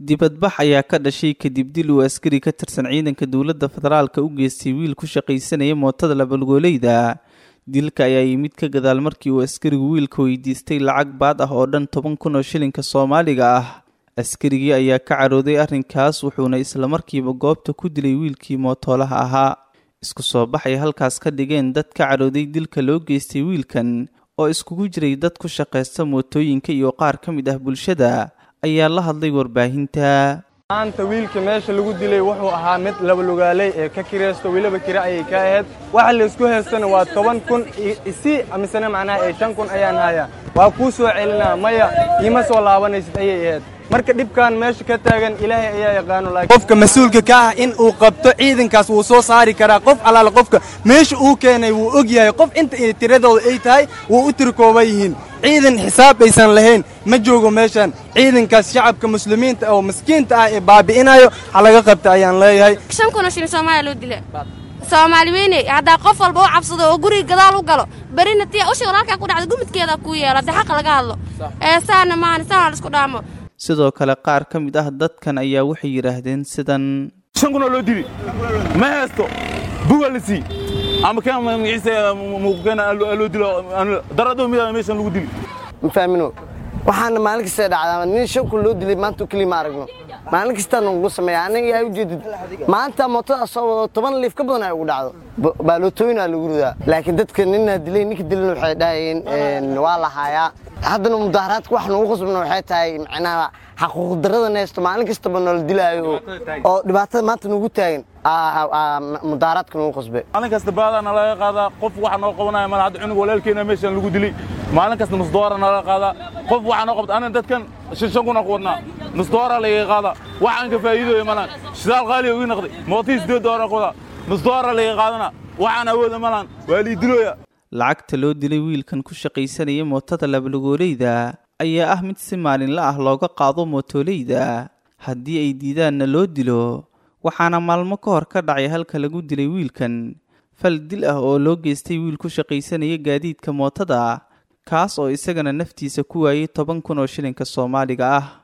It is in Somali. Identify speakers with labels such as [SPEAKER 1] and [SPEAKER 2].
[SPEAKER 1] dibadbax ayaa ka dhashay kadib dil uu askari ka tirsan ciidanka dowladda federaalka u geystay wiil ku shaqaysanaya mootada labalgooleyda dilka ayaa yimid ka gadaal markii uu askarigu wiilka weydiistay lacag baad ah oo dhan toban kun oo shilinka soomaaliga ah askarigii ayaa ka carooday arrinkaas wuxuuna islamarkiiba goobta ku dilay wiilkii mootoolaha ahaa isku soo baxay halkaas ka dhigeen dad ka carooday dilka loo geystay wiilkan oo iskugu jiray dad ku shaqaysta mootooyinka iyo qaar ka mid ah bulshada ayaa la hadlay warbaahinta
[SPEAKER 2] maanta wiilka meesha lagu dilay wuxuu ahaa mid labalugaaley ee ka kiraysto weliba kira ayay ka ahayd waxa laysku haystana waa toban kun isii misena macnaha ee shan kun ayaan hayaa waa kuu soo celinaa maya iima soo laabanaysid ayay ahayd marka dhibkan meesha ka taagan ilaahay ayaa yaqaano qofka mas-uulka ka ah in uu qabto ciidankaas wuu soo saari karaa qof allaale qofka meesha uu keenay wuu og yahay qof inta tiradooda ay tahay wuu u tirkooba yihiin ciidan xisaab aysan lahayn ma joogo meeshan ciidankaas shacabka muslimiinta oo miskiinta ah ee baabi'inayo ha laga qabta ayaan leeyahay
[SPEAKER 3] shan kun oo shilin soomaaliya loo dila soomaali weyne haddaa qof walba u cabsado oo guriga gadaal u galo berina tii usha walaalkaa ku dhacda gumidkeeda kuu yeelo haddii xaqa laga hadlo ee saana maana saana la isku dhaamo
[SPEAKER 1] sidoo kale qaar ka mid ah dadkan ayaa waxay yidhaahdeen sidan
[SPEAKER 4] shan kun oo loo dili ma haysto buga la sii ama keen magaciisa muuqkeena loo dilo darado mida meeshan lagu dili
[SPEAKER 5] ma faamino waxaana maalin kasta dhacdaa nin shan kun loo dilay maanta keliya ma aragno maalin kastaa nagu sameeya aniga yaa ujeedid maanta mootada soo wado toban liif ka badan ay ugu dhacdo baalootooyinaa lagu ridaa laakiin dadka ninna dilay ninka dilana waxay dhahayeen waa la haayaa haddana mudaaharaadka wax nagu qasbana waxay tahay macnaha xaquuq darrada neesto maalin kastaba noola dilaayo oo dhibaatada maanta nagu taagan mudaaharaadka nagu qasbe
[SPEAKER 4] maalin kasta baadaa nalaga qaadaa qof waxa noo qabanaya mala hadda cunug walaalkeena meeshan lagu dilay maalin kasta nusdoora nalaga qaadaa qof waxa noo qabta aniga dadkan shan shan kuna ku wadnaa nusdoora lagaga qaadaa waxaan ka faa'iidooya malaan shidaal qaaliya ugu naqday mootii sideed doora ku wadaa nusdoora lagaga qaadana waxaan awooda malaan waa lii dilooya
[SPEAKER 1] lacagta loo dilay wiilkan ku shaqaysanaya mootada labalgooleyda ayaa ah mid si maalinla ah looga qaado mootoleyda haddii ay diidaanna loo dilo waxaana maalmo ka hor ka dhacay halka lagu dilay wiilkan fal dil ah oo loo geystay wiil ku shaqaysanaya gaadiidka mootada kaas oo isagana naftiisa ku waayay toban kun oo shilinka soomaaliga ah